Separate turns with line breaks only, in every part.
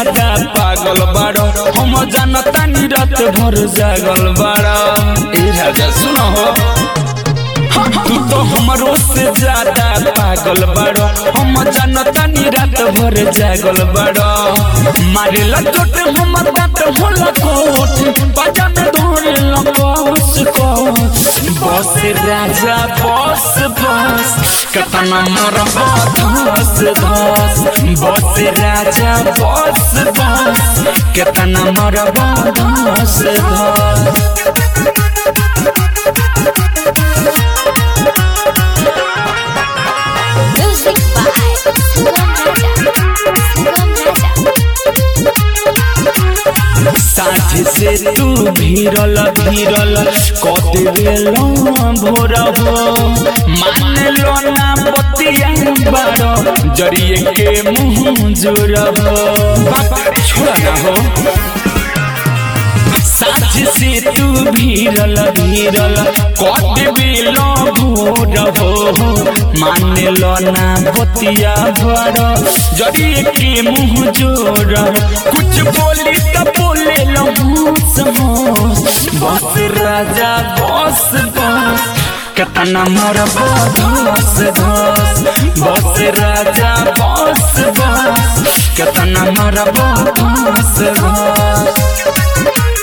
ज्यादा पागल बाड़ो हम जानता नी रात भर जागल बाड़ो ए राजा सुनो हो तू तो हमरो से ज्यादा पागल बाड़ो हम जानता नी रात भर जागल बाड़ो मारेला चोट हमर दांत होला कोट बाजा में धोरे लकोस कोस बस राजा बस बस कतना मोर धस धस बस राजा बस बस कतना मोर धस धस
Music by Sugam Raja. Sugam Raja.
साझ से तू भीरल भीरल कदेल भोर हो मान लो ना बतिया बारो जरिए के मुंह जोर हो बात छोड़ा ना हो साझ से तू भीरल भीरल कदेल भोर हो मान लो ना बतिया बारो जरिए के मुंह जोर कुछ बोली तो बोले लो समोस बस राजा बस बस कतना मोर बस धस बस राजा बस बस कतना मोर बस धस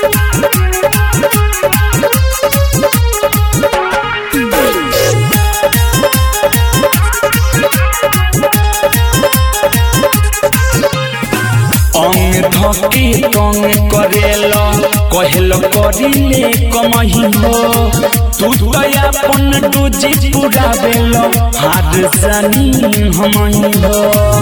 अंग धके तंग करेल कहल करिले कमही हो तू तो अपन डोजी पूरा बेल हार जानी हमही हो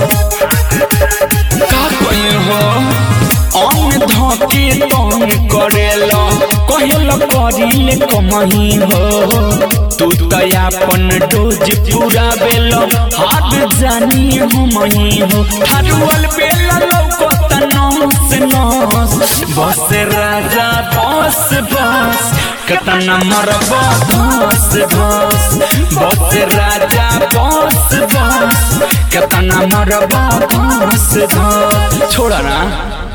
का कही हो अंग धके तंग करेल कहल करिले कमही हो तू तो अपन डोज पूरा बेल हाथ जानी हमही हो हरवल बेल लौकत नस नस बस राजा बस बस कतना मर बस बस बस राजा बस बस कतना मर बस बस छोड़ा ना